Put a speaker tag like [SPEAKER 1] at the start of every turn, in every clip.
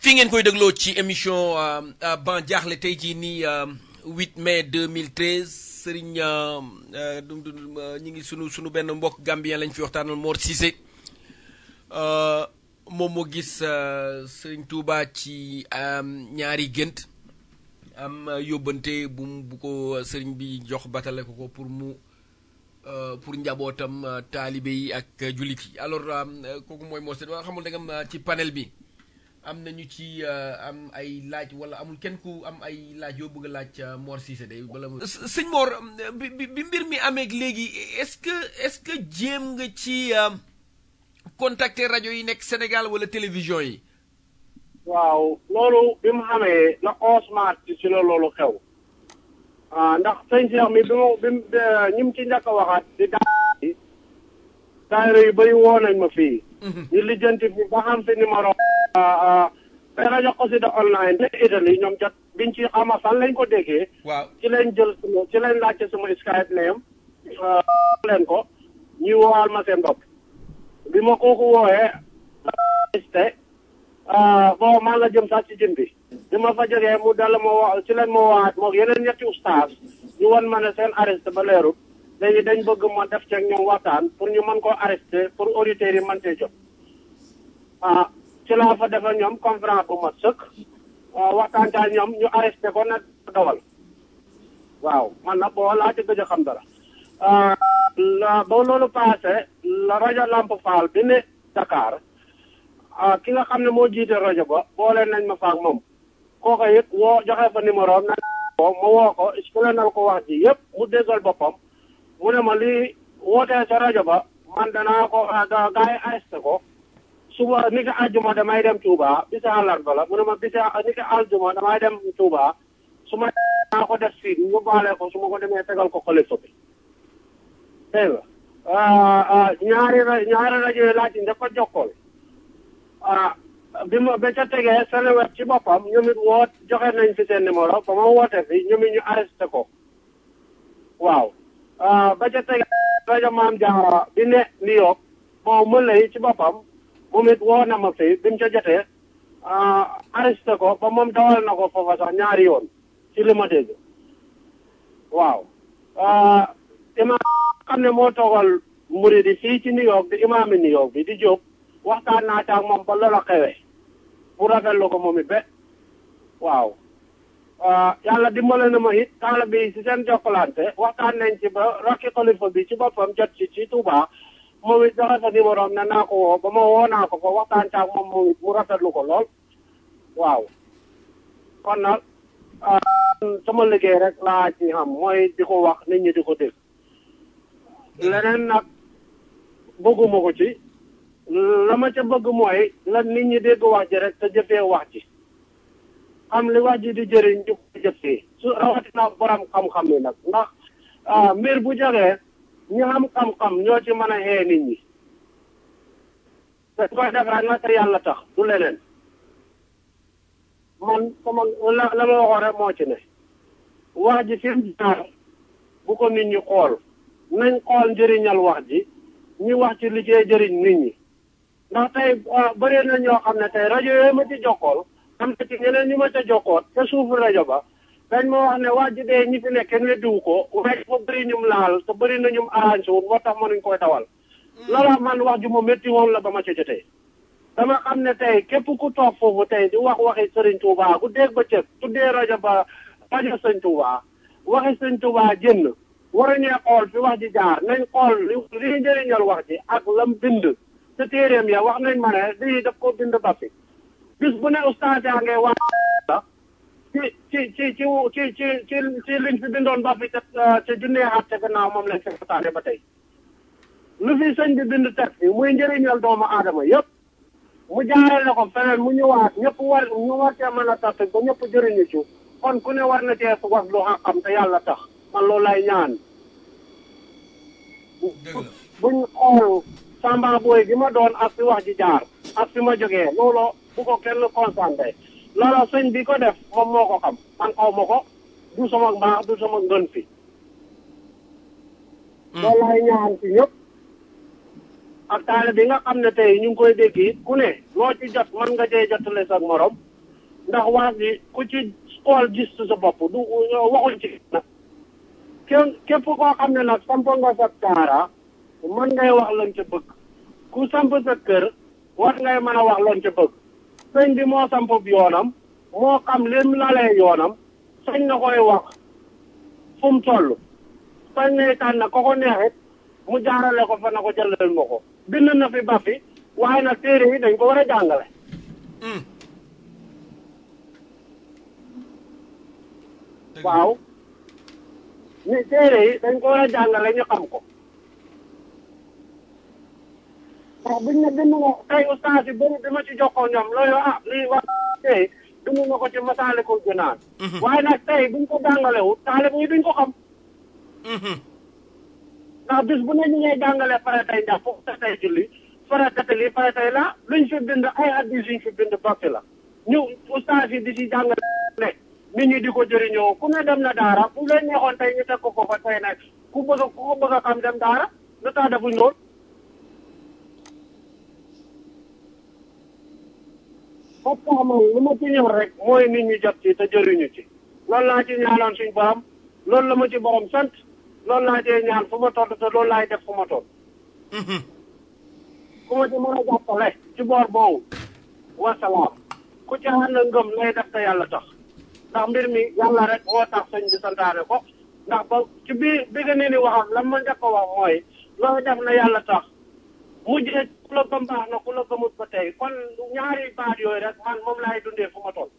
[SPEAKER 1] fi ngeen koy dégloo ci émission ban jaaxle tey jii nii 8 mai 2013 Serigne dum dum ñi ngi sunu sunu benn mbokk Gambien lañ fi waxtaanal Mor Cissé moom moo gis Serigne Touba ci ñaari gént am yóbbante bu bu ko Serigne bi jox batale ko ko pour mu pour njabootam taalibe yi ak jullit yi alors kooku mooy Mor Cissé xamul da nga ci panel bi. am nañu ci am ay laaj wala amul kenn ku am ay laaj yoo bëgg a laaj Mor Cissé day wala sëñ Mor bi bi mbir mi amee léegi est-ce que est-ce que jéem nga ci contacter rajo yi nekk Sénégal wala télévision yi.
[SPEAKER 2] waaw loolu bi mu xamee la onze mars ci la loolu xew ndax sëñ Cheikh mi bi mu bi mu ñi mu ci njëkk a waxaat di daal daayira yu bëri woo nañ ma fii. ñu lijjanti fi ba xam si numéro. mais rajo Xassida online ne Italie ñoom jot biñ ci xama fan lañ ko déggee.
[SPEAKER 1] waaw
[SPEAKER 2] ci lañ jël suma ci lañ laajte suma Skype name leen ko ñuy woowaal ma seen bopp. bi ma kooku wooyee. te bon maa nga jëm sax ci jën bi. bi ma fa jógee mu dal ma woo ci leen ma woowaat moom yeneen ñetti ustaas ñu won ma ne seen arrêté ba leerut léegi dañ bëgg ma def ceeg ñoom waxtaan pour ñu mën koo arrêté pour auditeurs yi mën cee jot. ah ci laa fa defal ñoom conférence bu mat sëkk waxtaan ak ñoom ñu arrêté ko nag dawal waaw man nag boo laa ci gëj a xam dara. la ba loolu passé la rajo Lamp Fall bi ne Dakar ki nga xam ne moo jiite rajo ba boole nañ ma faak moom kooku it woo joxe fa numéro am nag ko ma woo ko expliqué nal ko wax ji yëpp mu déggal boppam mu ne ma lii wootee sa rajo ba man danaa ko gaa yi arrêté ko. suba ni ko aljuma damay dem Touba bisa àllarba la mu ne ma bisa ni ko aljuma damay dem Touba su ma naa ko def fii ñu baale ko su ma ko demee tegal ko xalifa bi dégg nga ñaari ñaari rajo yi laaj daf ko jokkool bi ma ba ca tegee Seneweb ci boppam ñoom it woot joxe nañ fi seen numéro ba ma woote fi ñoom it ñu arrêté ko waaw ba ca tegee rajo Maam Jaara bi ne New York bon mën lay ci boppam moom it woo na ma fi bi mu ca jotee arrêté ko ba moom dawal na ko foofa sax ñaari yoon ci li ma dégg waaw imaam xam ne moo toogal muridi fii ci New York di imaami New York bi di jóg waxtaan naa ca ak moom ba loola xewee bu rafetlu ko moom it be waaw yàlla dimbale na ma it taala bi si seen jokkalante waxtaan nañ ci ba rakki xalifa bi ci boppam jot ci ci Touba moom it joxe sa numéro am ne naa ko woo ba ma woo naa ko fa waxtaan caag moom moom it mu rafetlu ko lool waaw kon nag sama liggéey rek laa ci xam mooy di ko wax nit ñi di ko dégg leneen nag bëgguma ko ci la ma ca bëgg mooy la nit ñi dégg wax ji rek te jëfee wax ji xam li wax ji di jëriñ di ko jëfee su rawatina borom xam-xam yi nag ndax mbir bu jógee ñi xam xam-xam ñoo ci mën a xee nit ñi te koy def rek na te yàlla tax du leneen man sama la la ma waxoon rek moo ci ne wax ji fi mu jaar bu ko nit ñi xool nañ xool njëriñal wax ji ñi wax ci liggéey jëriñ nit ñi ndax tey bëri na ñoo xam ne tey rajo yooyu ma ci jokkool am na ci ñeneen ñu ma ca jokkoot te suufu rajo ba dañ ma wax ne wax ji dee ñi fi nekk kenn weddiwu ko waaye dafa bëri ñum laal te bëri na ñum arrangé wul moo tax mënuñ koy dawal loola man wax ju ma métti woon la ba ma ca jotee dama xam ne tey képp ku toog foofu tey di wax waxi Sëriñ Tuubaa ku dégg ba cëg tuddee rajo ba rajo Sëriñ Tuubaa waxi Sëriñ Tuubaa jënn waruñee xool fi wax ji jaar nañ xool li li njëriñal wax ji ak lam bind te téeréem ya wax nañ ma ne lii daf ko bind ba fi bis bu ne ustaas yaa ngay wax ci ci ci ci ci ci ci ci liñ fi bindoon ba fi te te junnee xaat te gannaaw moom lañ fi waxtaane ba tey lu fi sëñ bi bind teg fi muy njëriñal doomu aadama yëpp mu jaarale ko feneen mu ñëwaat ñëpp war ñu war cee mën a tax ba ñëpp jëriñu ci kon ku ne war na cee wax lu xam te yàlla tax man loolu lay ñaan buñ xool samba booy gi ma doon ak fi wax ji jaar ak fi ma jógee loolu bu ko kenn concentré loolu sëñ bi ko def moom moo ko xam man xaw ma ko du sama mbaax du sama ngën fi loolu lay ñaan ci ñëpp ak taale bi nga xam ne tey ñu ngi koy dégg it ku ne loo ci jot mën nga cee jotale sa morom ndax wax ji ku ci xool gis sa bopp du waxuñ ci nag kenn képp koo xam ne nag samp nga sa kaara mën ngay wax lañ ca bëgg ku samp sa kër war ngay mën a wax lañ ca bëgg sëñ bi moo samp yoonam moo xam lim lalee yoonam sañ na koy wax fu mu toll sañ nay tànn ko ko neexit mu jaarale ko fa na ko jëlal ma ko bind na fi ba fi waaye nag téere yi dañ ko war a jàngale waaw ni téere yi dañ ko war a jàngale ñu xam ko ndax buñ ne bind nga tey ustaas yi bëri bi ma ci jokkoo ñoom loolu ah lii wax tey bind nga ko ci Masaalikul Jinaan waaye nag tey buñ ko jàngalewut taalib yi duñ ko xam ndax bis bu ne ñu ngay jàngale faratay njàpp faratay julli faratay lii faratay la luñ fi bind ay hadiis yuñ fi bind bokki la ñu ustaas yi di si jàngale nit ñi di ko jëriñoo ku ne dem na daara bu leen neexoon tey ñu teg ko ko fa tey nag ku bëgg ku ko bëgg a xam dem daara lu tax defuñ lool foofu tax man lu ma ci ñëw rek mooy nit ñi jot ci te jëriñu ci loolu laa ci ñaanoon suñ borom loolu la ma ci borom sant loolu laa cee ñaan fu ma toll te loolu laay def fu ma toll ku ma ci mën a jàppale ci boor boobu wasalaam ku ci ànd ngëm lay def te yàlla tax ndax mbir mi yàlla rek moo tax sëñ bi santaane ko ndax ba ci biir bi nga ne ni waxam lan ma njëkk a wax mooy looy def na yàlla tax mujjee ku la gëm baax na ku la gëmut ba tey kon ñaari baat yooyu rek man moom laay dundee fu ma toll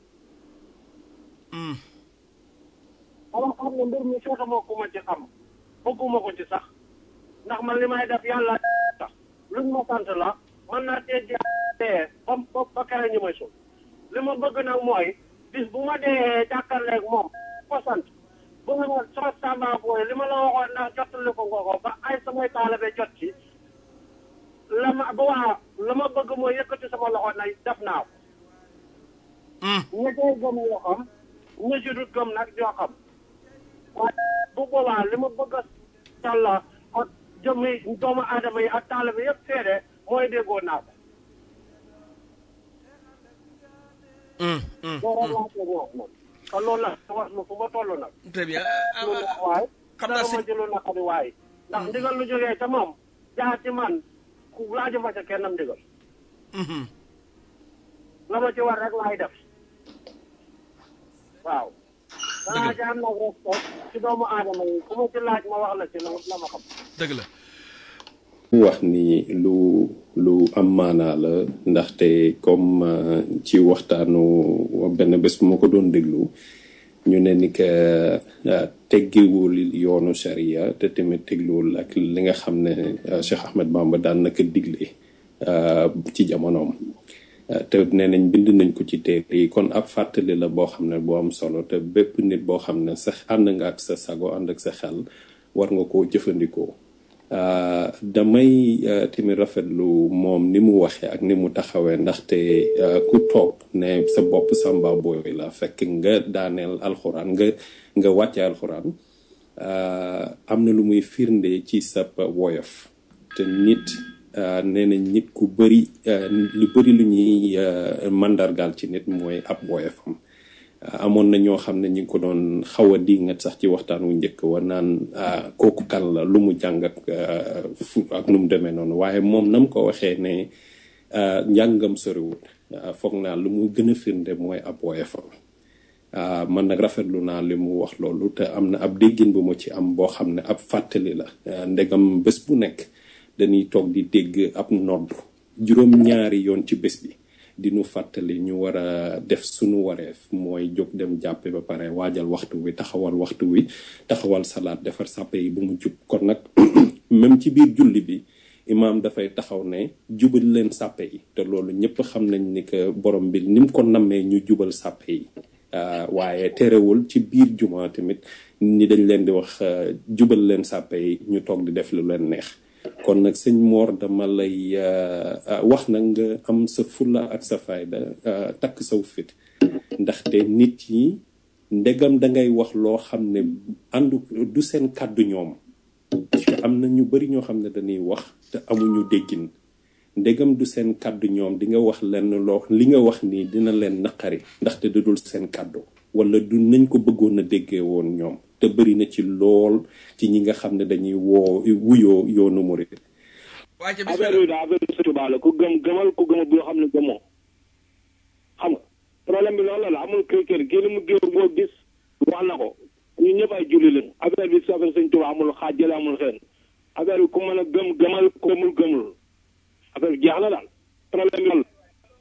[SPEAKER 2] dama xam ne mbir mi fekkama ku ma ci xam bëgguma ko ci sax ndax man li may def yàlla tax luñ ma sant la man naa tee jee ba ba ba kere ñu may sul li ma bëgg nag mooy bis bu ma dee jàkkaarleeg moom ko sant bu nga ma soo sàmba booy li ma la waxoon ndax jottali ko nga ko ba ay samay taalibe jot ci la ma ba waa la ma bëgg mooy yëkkati sama loxo na def naa ko ña cay gëm ñoo xam ña ci dut gëm nag ñoo xam waaye bu boobaa li ma bëgg a sàlla ak jëmmi doomu aadama yi ak taalibe yëpp seede mooy déggoo naa ko loolu laa ko wax nag te loolu la wax ma fu ma toll nag
[SPEAKER 1] très bien
[SPEAKER 2] loolu la waaye
[SPEAKER 1] xam naa
[SPEAKER 2] dara ma
[SPEAKER 1] sëñ
[SPEAKER 2] jëloon naka di waaye ndax ndigal lu jógee ca moom jaar ci man ku laaju ma ca kennam ndigal la ma ci war rek laay def waaw danaa ci am nag respect ci doomu aadama yi ku ma ci laaj ma wax la ci la la ma xam
[SPEAKER 1] dëgg la
[SPEAKER 3] mu wax ni lu lu am maanaa la ndaxte comme euh, ci waxtaanu benn bés bu ma ko doon déglu ñu ne ni que euh, teggiwul yoonu sharia te tamit teggiwul ak li nga xam ne euh, Cheikh Ahmed Bamba daan na ko digle euh, ci jamonoom Euh, te nee nañ bind nañ ko ci téere yi kon ab fàttali la boo xam ne boo am solo te bépp nit boo xam ne sax ànd nga ak sa sago ànd ak sa xel war nga koo jëfandikoo Uh, damay uh, tamit rafetlu moom ni mu waxee ak ni mu taxawee ndaxte uh, ku toog ne sa bopp samba booy la fekk nga daaneel alxuraan nga nga wàcce alxuraan am na lu muy firnde ci sa woyof te nit nee na nit ku bëri lu bëri lu ñuy mandargaal ci nit mooy ab woyofam amoon na ñoo xam ne ñu ngi ko doon xaw a dingat sax ci waxtaan wu njëkk wa naan kooku kan la lu mu jàng ak fu ak nu mu demee noonu waaye moom nam ko waxee ne njàngam soriwut foog naa lu mu gën a firnde mooy ab woyefam man nag rafetlu naa li mu wax loolu te am na ab déggin bu ma ci am boo xam ne ab fàttali la ndegam bés bu nekk dañuy toog di dégg ab nodd juróom-ñaari yoon ci bés bi di nu fàttali ñu war a def sunu wareef mooy jóg dem jàppe ba pare waajal waxtu wi taxawal waxtu wi taxawal salaat defar sàppe yi bu mu jub kon nag même ci biir julli bi imaam dafay taxaw ne jubal leen sàppe yi te loolu ñëpp xam nañ ni que borom bi ni mu ko nammee ñu jubal sàppe yi waaye terewul ci biir juma tamit ni dañ leen di wax jubal leen sàppe yi ñu toog di def lu leen neex kon nag sëñ Mor dama lay wax nag nga am sa fulla ak sa fayda takk saw fit ndaxte nit yi ndegam dangay wax loo xam ne àndu du seen kàddu ñoom parce que am na ñu bari ñoo xam ne dañuy wax te amuñu déggin ndegam du seen kàddu ñoom di nga wax lenn loo li nga wax nii dina leen naqari ndaxte du dul seen kàddu wala du nañ ko bëggoon a déggee woon ñoom te bëri na ci lool ci ñi nga xam ne dañuy woo wuyoo yoonu murid
[SPEAKER 1] waa ca
[SPEAKER 4] affaire
[SPEAKER 1] bismillah
[SPEAKER 4] bi daal affaire Sëñ Tuubaa la ku gëm gëmal ku gëmul boo xam ne gëmoo xam nga problème bi loolu la amul kër kër kii li mu géew boo gis wax na ko ñun ñëpp ay julli lañ affaire bi si affaire Sëñ Tuubaa amul xaajale amul xeen affaire bi ku mën a gëm gëmal ku gëmul gëmul affaire bi jeex na daal problème bi loolu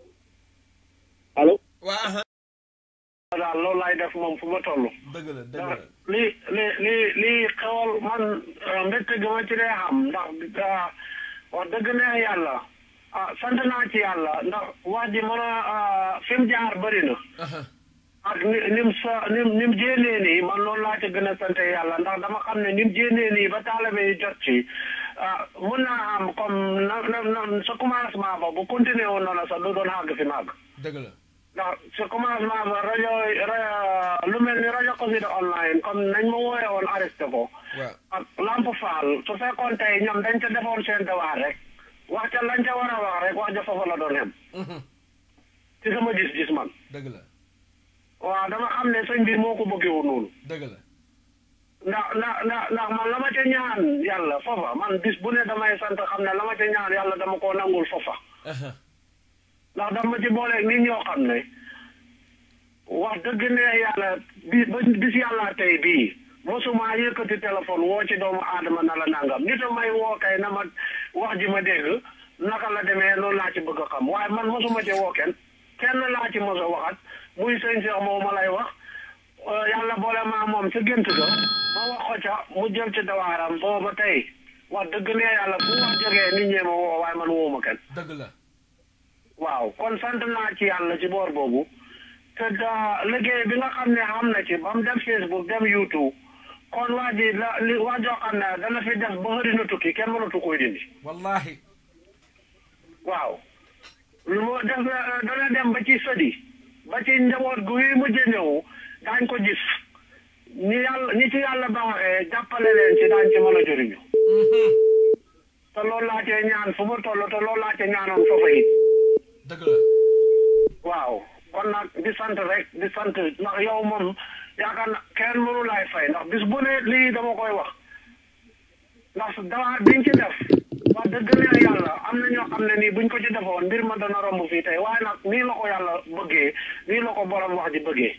[SPEAKER 4] allo
[SPEAKER 1] waa aha
[SPEAKER 2] daal loolu laay def moom fu ma toll.
[SPEAKER 1] dëgg la dëgg la
[SPEAKER 2] li li li li xewal man mbégte gi ma ci dee xam ndax ah, wax dëgg neex yàlla ah sant naa ci yàlla ndax wax ji mën a fi mu jaar bëri na
[SPEAKER 1] aha
[SPEAKER 2] ak ni ni mu sa ni mu ni mu jéenee nii man loolu laa ci gën a sant yàlla ndax dama xam ne ni mu jéenee nii ba taalibe yi jot ci ah mun naa am comme na na na sa commencement ba bu continuer woon noonu sax du doon àgg fi màgg.
[SPEAKER 1] dëgg la
[SPEAKER 2] ndax sa commencement ba rajo ra- lu mel ni rajo Xassida online comme nañ ma wooyee woon arrêté ko
[SPEAKER 1] waaw
[SPEAKER 2] ak Lamp Fall su fekkoon tey ñoom dañ ca defoon seen devoir rek wax ca lañ ca war a wax rek wax ja foofa la doon xem
[SPEAKER 1] Mhm.
[SPEAKER 2] ci sama gis-gis man
[SPEAKER 1] dëgg la
[SPEAKER 2] waaw dama xam ne sëñ bi moo ko bëggeewul noonu
[SPEAKER 1] dëgg la
[SPEAKER 2] ndax ndax ndax ndax man la ma ca ñaan yàlla foofa man bis bu ne damay sant xam ne la ma ca ñaan yàlla dama koo nangul foofa
[SPEAKER 1] aha
[SPEAKER 2] ndax dama ci booleeg nit ñoo xam ne wax dëgg ne yàlla bi ba bis yàlla tey bii mosuma yëkkati téléphone woo ci doomu aadama na la nangam nit a may woo kay na ma wax ji ma dégg naka la demee loolu laa ci bëgg a xam waaye man mosuma ci woo kenn kenn laa ci mos a waxat muy sëñ Cheikh moom ma lay wax euh, yàlla boole maa moom ca gént ga ma wax ko ca mu jël ci dawaaram booba tey wax dëgg ne yàlla bu wax jógee nit ñee ma woo waaye man woowuma kenn
[SPEAKER 1] dëgg la
[SPEAKER 2] waaw kon sant naa ci yàlla ci boor boobu te da liggéey bi nga xam ne xam na ci ba mu dem Facebook dem YouTube kon waa ji la li waa joo xam ne dana fi def ba xëri na tukki kenn mënatu koy dindi
[SPEAKER 1] wallahi
[SPEAKER 2] waaw lu mu def na dana dem ba ci sëdi ba ci njaboot gu yi mujj ñëw daañ ko gis ñi yàlla ñi ci yàlla baaxee jàppale leen ci daañ ci mën a jëriñu te loolu laa cee ñaan fu ma toll te loolu laa cee ñaanoon foofa it
[SPEAKER 1] dëgg la
[SPEAKER 2] waaw kon nag di sant rek di sant ndax yow moom yaakaar na kenn mënu laay fay ndax bis bu ne lii dama koy wax ndax dawaa biñ ci def wax dëgg neex yàlla am na ñoo xam ne nii buñ ko ci defoon mbir ma dana romb fii tey waaye nag nii la ko yàlla bëggee nii la ko borom wax ji bëggee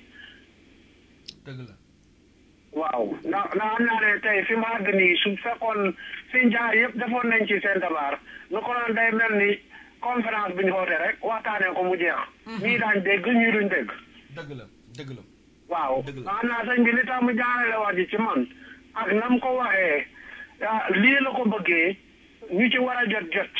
[SPEAKER 1] dëgg la
[SPEAKER 2] waaw ndax ndax am naa ne tey fi mu àgg nii su fekkoon fi jaar yëpp defoon nañ ci seen tabaar nu ko doon day mel ni conférence bi ñu xoote rek waxtaanee ko mu jeex ñii daañ dégg ñii duñ dégg
[SPEAKER 1] dëgg la dëgg la
[SPEAKER 2] waaw
[SPEAKER 1] Dëgg la.
[SPEAKER 2] xam naa sëñ bi li tax mu jaarale wax ji ci man ak nam ko waxee ah, lii la ko bëggee ñu ci war a jot jot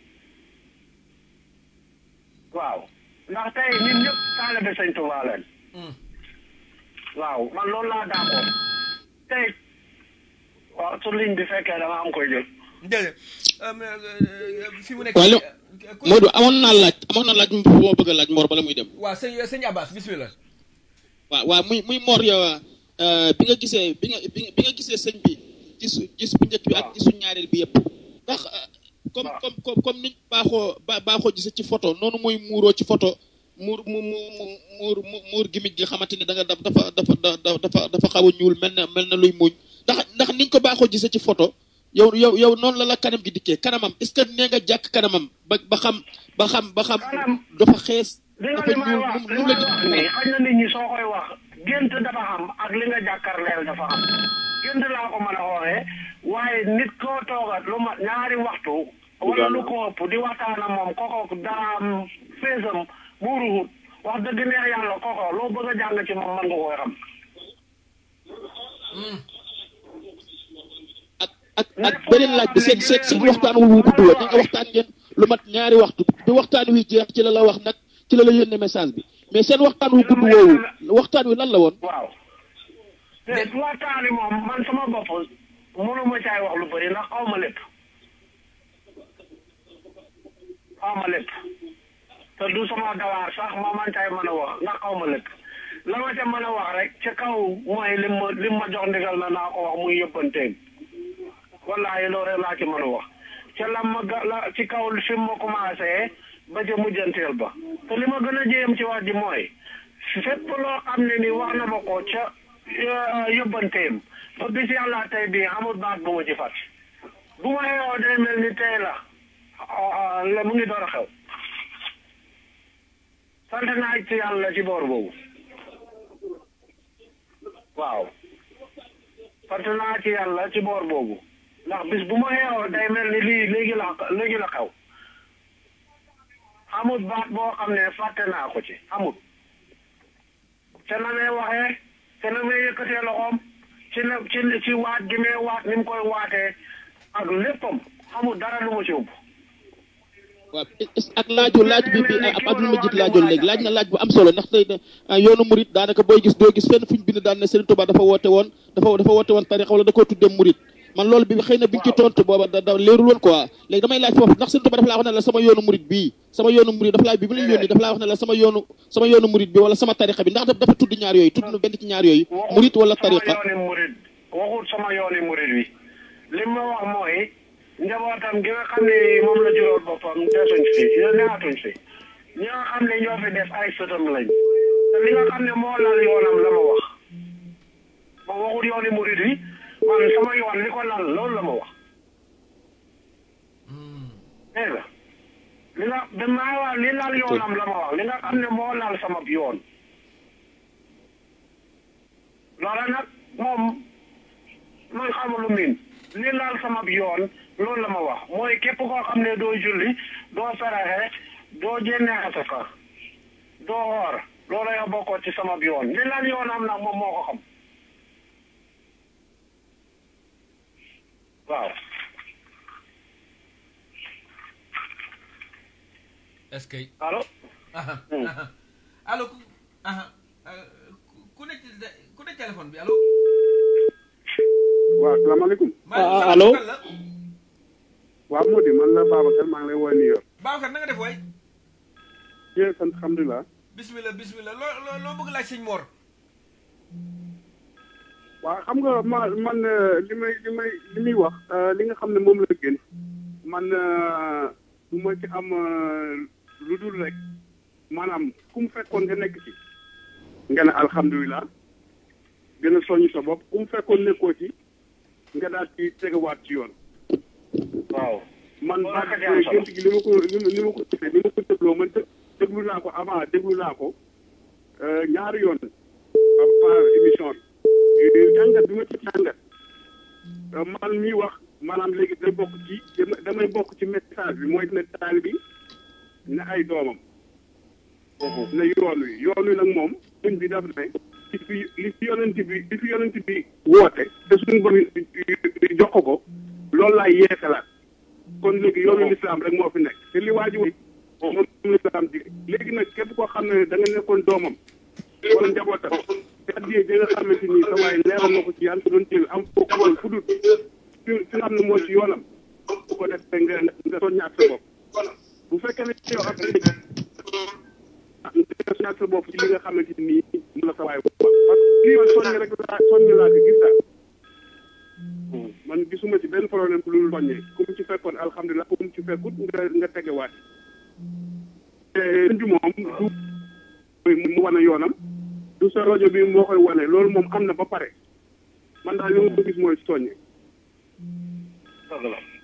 [SPEAKER 2] waaw ndax tey ñun ñëpp taalibe sëñ Tuubaa leen
[SPEAKER 1] Mm.
[SPEAKER 2] waaw man loolu laa d'accord tey waaw su ligne bi fekkee dama am koy jël
[SPEAKER 1] déedéet um, euh, fi mu nekk
[SPEAKER 5] waaye lo
[SPEAKER 1] ku-
[SPEAKER 5] Modou amoon naa laaj amoon naa laaj boo bëgg a laaj Mor bala muy dem
[SPEAKER 1] waa sëñ sëñ Abbas bismillah
[SPEAKER 5] waaw waaw muy muy Mor yow euh, bi nga gisee bi nga bi nga bi nga gisee sëñ bi gis gis bu njëkk bi ak gisu ñaareel bi yëpp ndax euh, comme
[SPEAKER 2] waaw.
[SPEAKER 5] comme comme comme niñ baaxoo ba baaxoo gisee ci photo noonu muy muuroo ci photo muur mu mu mu muur mu muur gimit gi xamante ni da nga daf dafa dafa da- dafa dafa xaw a ñuul mel na mel na luy muñ ndax ndax niñ ko baaxoo gisee ci photo yow yow yow noonu la la kanam gi dikkee kanamam est ce que nee nga jàkk kanamam ba ba xam ba xam ba xam
[SPEAKER 2] Kanam.
[SPEAKER 5] dafa xees
[SPEAKER 2] li nga
[SPEAKER 5] dafa
[SPEAKER 2] li may
[SPEAKER 5] ñuul
[SPEAKER 2] wax
[SPEAKER 5] nu
[SPEAKER 2] li
[SPEAKER 5] mu
[SPEAKER 2] may
[SPEAKER 5] la
[SPEAKER 2] wax nii xëy na nit ñi soo koy wax gént dafa xam ak li nga jàkkaarleel dafa xam gént laa ko mën a xooxee waaye nit koo toogat lu ma ñaari waxtu wala lu ko ëpp di waxtaan ak moom koko daam feesam muuruhut wax dëgg neex yàlla koko loo bëgg a jàng ci moom mën nga koy xam
[SPEAKER 5] ak ak ak beneen laaj bi seen seen seen waxtaan wu gudd woon nga waxtaan ngeen lu mat ñaari waxtu bi waxtaan wi jeex ci la la wax nag ci la la yónnee message bi mais seen waxtaan wu gudd woowu waxtaan wi lan la woon
[SPEAKER 2] waaw te waxtaani moom man sama bopp mënuma caay wax lu bëri ndax xaw ma lépp xaw ma lépp te du sama dawaar sax ma man caay mën a wax ndax xaw ma lépp la ma ca mën a wax rek ci kaw mooy lim ma lim ma jox ndigal na naa ko wax muy yëppanteem wallaahi loolu rek laa ci mën a wax ca la ma ga la ci kaw fi ma commencé ba ca mujjanteel ba te li ma gën a jéem ci wax ji mooy fépp loo xam ne ni wax na ma ko ca yóbbanteem ba bis yàlla tey bii amul baat bu ma ci fàtt bu ma yeewoo day mel ni tey la la mu ngi door a xew sant naa ci yàlla ci boor boobu waaw sant naa ci yàlla ci boor boobu ndax bis bu ma yeewoo day mel ni lii léegi la léegi la xew amut baat boo xam ne fàtte naa ko ci amut te na may waxee te na may yëkkatee loxoom ci na ci ci waat gi may waat ni mu koy waatee ak léppam amut dara lu ma ci ëpp
[SPEAKER 5] waaw ak laaju laaj bi bi ab Abdul Majid laajoon léegi laaj na laaj bu am solo ndax tey yoonu murit daanaka booy gis doo gis fenn fuñ bind daan ne Serigne Touba dafa woote woon dafa dafa woote woon tarixa wala da koo tuddee murit man loolu bi xëy na bi nga ci tontu booba da da leerul woon quoi léegi damay laaj foofu ndax Serigne Touba dafa laa wax ne la sama yoonu murit bii sama yoonu murit dafa laa bi mu la yónni dafa laa wax ne la sama yoonu sama yoonu murit bi wala sama tarixa bi ndax dafa tudd ñaar yooyu tudd na benn ci ñaar yooyu murit wala tarixa
[SPEAKER 2] sama yooni murit waxut sama yooni murit wi li ma wax mooy njabootam gi nga xam ne moom la juróol boppam desuñ fi neexatuñ fi ñi nga xam ne ñoo fi def ay sëtam lañ te li nga xam ne moo lal yoonam la ma wax ma waxut yooni murit wi man sama yoon li ko lal loolu la ma wax dégg nga li nga damaa wax li lal yoonam la ma wax li nga xam ne moo lal sama yoon loola nag moom man xamulu miin li lal sama yoon loolu la ma wax mooy képp koo xam ne doo julli doo saraxe doo jénne asaka doo xoor loolu yow bokkoo ci sama yoon li lal yoonam nag moom moo ko xam waaw
[SPEAKER 1] est-ce que
[SPEAKER 2] allo
[SPEAKER 1] aha aha allo ku aha ku ne ci ku ne téléphone bi allo
[SPEAKER 6] waaw salaamaaleykum
[SPEAKER 1] maa
[SPEAKER 5] allo
[SPEAKER 1] kan la
[SPEAKER 6] waaw moo di man la Babacar maa ngi lay woowee New York
[SPEAKER 1] Babacar na nga def waay
[SPEAKER 6] yéen sant alhamdulilah
[SPEAKER 1] bismillah bismillah loo loo loo bëgg laaj sëñ Mor
[SPEAKER 6] waaw xam nga ma man euh, li may li may li muy wax euh, li nga xam ne moom la gën man euh, du ma ci am lu dul rek maanaam ku mu fekkoon nga nekk ci nga ne alhamdulilah gën a soññ sa bopp ku mu fekkoon nekkoo ci nga daal ci tegawaat ci yoon
[SPEAKER 2] waaw
[SPEAKER 6] man
[SPEAKER 2] Loolu
[SPEAKER 6] baat
[SPEAKER 2] rek a ci am solo.
[SPEAKER 6] gént gi li ma ko li ma li ma ko gisee li ma ko dégloo man dé- déglu naa ko avant déglu naa ko euh, ñaari yoon avant émission bi jàngat bi ma ci jàngat euh, man miy wax maanaam léegi day bokk ci dama- damay bokk ci message bi mooy ne taal bi ne ay doomam ne yoon wi yoon wi nag moom suñ bi daf ne li fi li fi yonent bi li fi yonent bi woote te suñu borom jox ko ko loolu laay yeesalaat kon léegi yoonu lislaam rek moo fi nekk te li waa ji wax moom lislaam di léegi nag képp koo xam ne da nga nekkoon doomam wala njabootam te addiyee ji nga xamante ni sa waay leeral na ko ci yaa ngi ko doon jël am foo ko woon fu dul fi fi nga xam ne moo ci yoonam bu ko defee nga nga soññaat sa bopp bu fekkee ne yow ak nga soññaat sa bopp ci li nga xamante ni mu la sa waay wax parce que lii man soññ rek laa soññ laa ko gis daal man gisuma ci benn problème bu lu soññee ku mu ci fekkoon alhamdulilah ku mu ci fekkut nga nga tegewaat te sëñ bi moom du mu wane yoonam du sa rajo bi moo koy wane loolu moom am na ba pare man daal li ma ko gis mooy soññe
[SPEAKER 2] dëgg la